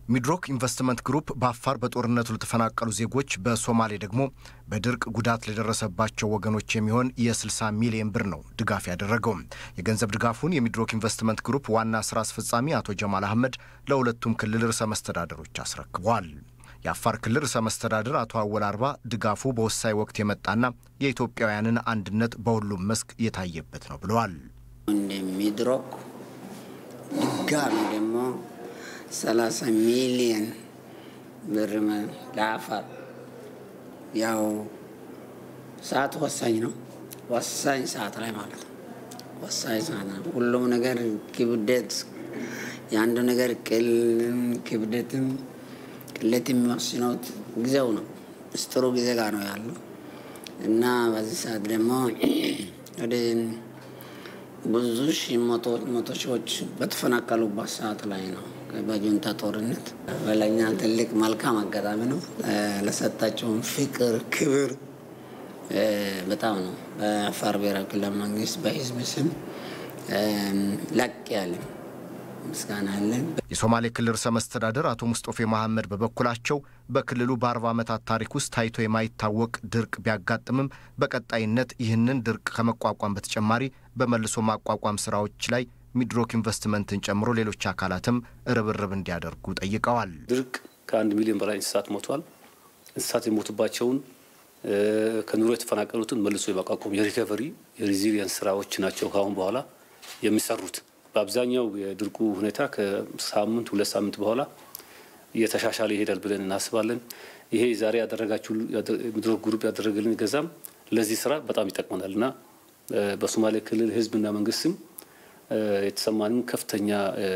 ሚድሮክ ኢንቨስትመንት ግሩፕ በአፋር በጦርነቱ ለተፈናቀሉ ዜጎች፣ በሶማሌ ደግሞ በድርቅ ጉዳት ለደረሰባቸው ወገኖች የሚሆን የ60 ሚሊዮን ብር ነው ድጋፍ ያደረገው። የገንዘብ ድጋፉን የሚድሮክ ኢንቨስትመንት ግሩፕ ዋና ስራ አስፈጻሚ አቶ ጀማል አህመድ ለሁለቱም ክልል ርዕሰ መስተዳደሮች አስረክበዋል። የአፋር ክልል ርዕሰ መስተዳድር አቶ አወል አርባ ድጋፉ በወሳኝ ወቅት የመጣና የኢትዮጵያውያንን አንድነት በሁሉም መስክ የታየበት ነው ብለዋል። ሚድሮክ ድጋሚ ደግሞ 30 ሚሊየን ብር ለአፋር ያው ሰዓት ወሳኝ ነው። ወሳኝ ሰዓት ላይ ማለት ነው። ወሳኝ ሰዓት ነው። ሁሉም ነገር ክብደት የአንዱ ነገር ቅል ክብደትም ቅለት የሚወስነው ጊዜው ነው። ምስጢሩ ጊዜ ጋር ነው ያለው እና በዚህ ሰዓት ደግሞ ወደ ብዙ ሺህ መቶ ሺዎች በተፈናቀሉበት ሰዓት ላይ ነው በጁንታ ጦርነት በለኛ ትልቅ መልካም አጋጣሚ ነው። ለሰጣቸውን ፍቅር፣ ክብር በጣም ነው በአፋር ብሔራዊ ክልላዊ መንግስት በህዝብ ስም ላቅ ያለ ምስጋና አለን። የሶማሌ ክልል ርዕሰ መስተዳደር አቶ ሙስጦፌ መሐመድ በበኩላቸው በክልሉ በአርባ ዓመታት ታሪክ ውስጥ ታይቶ የማይታወቅ ድርቅ ቢያጋጥምም በቀጣይነት ይህንን ድርቅ ከመቋቋም በተጨማሪ በመልሶ ማቋቋም ስራዎች ላይ ሚድሮክ ኢንቨስትመንትን ጨምሮ ሌሎች አካላትም ርብርብ እንዲያደርጉ ጠይቀዋል። ድርቅ ከአንድ ሚሊዮን በላይ እንስሳት ሞቷል። እንስሳት የሞቱባቸውን ከኑሮ የተፈናቀሉትን መልሶ የማቋቋም የሪከቨሪ የሬዚሊየንስ ስራዎች ናቸው ከአሁን በኋላ የሚሰሩት። በአብዛኛው የድርቁ ሁኔታ ከሳምንት ሁለት ሳምንት በኋላ እየተሻሻለ ይሄዳል ብለን እናስባለን። ይሄ ዛሬ ያደረጋችሁ ሚድሮክ ግሩፕ ያደረገልን ገዛም ለዚህ ስራ በጣም ይጠቅመናል እና በሶማሌ ክልል ህዝብና መንግስትም የተሰማንን ከፍተኛ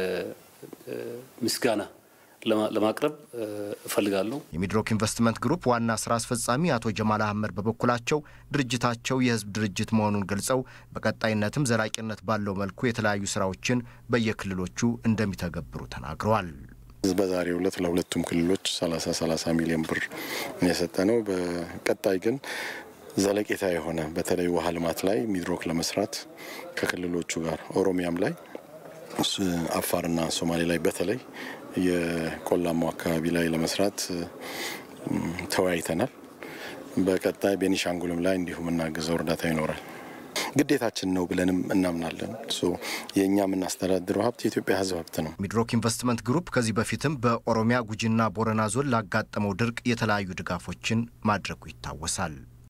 ምስጋና ለማቅረብ እፈልጋለሁ። የሚድሮክ ኢንቨስትመንት ግሩፕ ዋና ስራ አስፈጻሚ አቶ ጀማል አህመድ በበኩላቸው ድርጅታቸው የህዝብ ድርጅት መሆኑን ገልጸው በቀጣይነትም ዘላቂነት ባለው መልኩ የተለያዩ ስራዎችን በየክልሎቹ እንደሚተገብሩ ተናግረዋል። በዛሬው ዕለት ለሁለቱም ክልሎች 30 30 ሚሊዮን ብር የሰጠ ነው። በቀጣይ ግን ዘለቄታ የሆነ በተለይ ውሃ ልማት ላይ ሚድሮክ ለመስራት ከክልሎቹ ጋር ኦሮሚያም ላይ አፋርና ሶማሌ ላይ በተለይ የቆላማው አካባቢ ላይ ለመስራት ተወያይተናል። በቀጣይ ቤኒሻንጉልም ላይ እንዲሁም እናግዘው እርዳታ ይኖራል። ግዴታችን ነው ብለንም እናምናለን። የእኛ የምናስተዳድረው ሀብት የኢትዮጵያ ሕዝብ ሀብት ነው። ሚድሮክ ኢንቨስትመንት ግሩፕ ከዚህ በፊትም በኦሮሚያ ጉጂና ቦረና ዞን ላጋጠመው ድርቅ የተለያዩ ድጋፎችን ማድረጉ ይታወሳል።